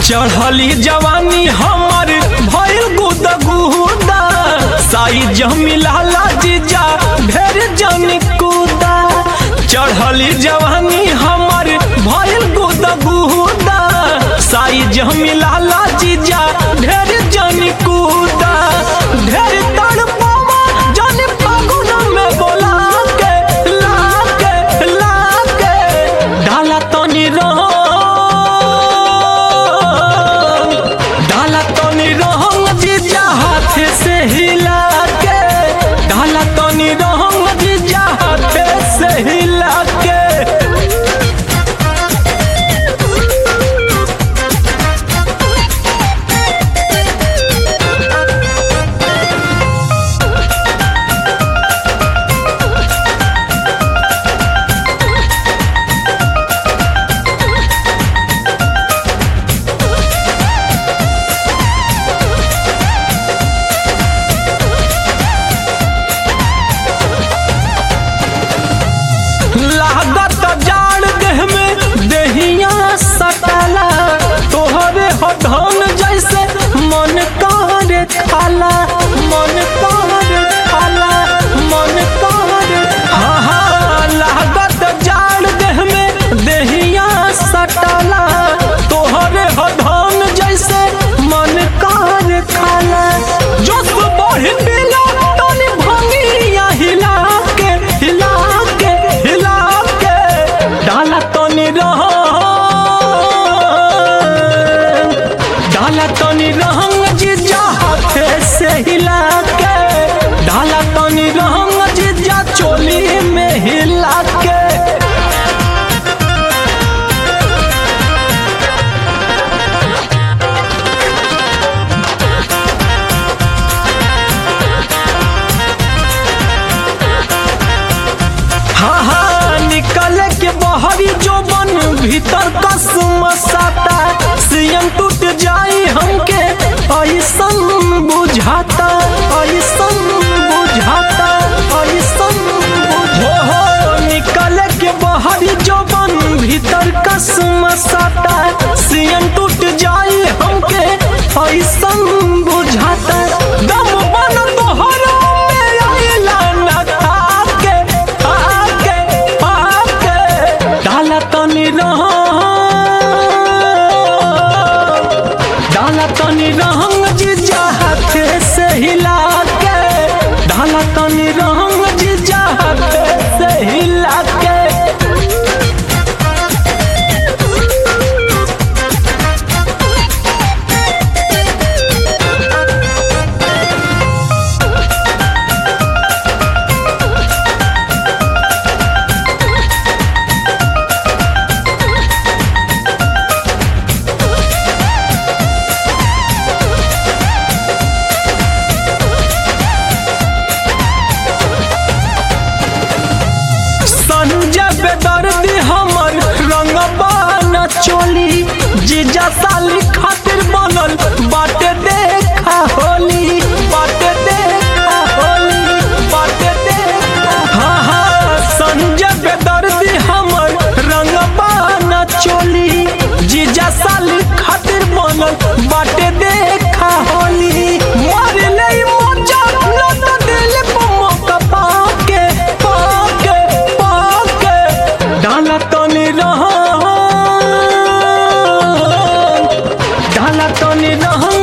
चढ़ली जवानी हमर भइल गुद गुदा साई जमिलाला जीजा ढेर जन कूदा चढ़ली जवानी हमर भइल गुद गुदा साई जमिलाला जीजा ढेर जन कूदा ढेर तड़पावा जन फागुन में बोला के ला के ला के डाला तनी रंग डाला तनी रंग जीजा हाथ से हिला के डाला तनी रंग जीजा हाथ से हिला के लागत जाड़ देह में देहिया सटाला तोहरे हो धन जैसे मन करे खाला मन करे खाला मन करे हाँ हाँ लागत जाड़ देह में देहिया सटाला तोहरे हो धन जैसे मन करे खाला जोश बढ़ पिला तनी भंगिया हिला के हिला के हिला के डाला तनी रह डाला तनी रहंग जीजा हाथे से हिला के डाला तनी रहंग जीजा चोली में हिला के हाँ हाँ निकले के बहरी जो बन भीतर कसम साता सीएम टूट जाई हमके ऐसन बुझाता ऐसन बुझाता ऐसन हो हो निकले के बहरी जो बन भीतर कसम साता सीएम टूट जाई हमके ऐसन बुझाता दम बन तोहरा में आइला ना खाके आके आके डाला तनी रह डाला तनी रहंग जीजा हाथे से हिला के डाला तनी रहंग जीजा हाथे से हिला के संजय बेदर्दी हमर रंगबा न चोली जीजा साली खातिर बनल बाटे देखा होली बाटे देखा होली बाटे देखा हाँ हाँ संजय बेदर्दी हमर रंगबा न चोली जीजा साली खातिर बनल बाटे देखा होली मार ले मोजा न तो दिल पे मौका पाके पाके पाके डाला तनी रह डाला तनी रह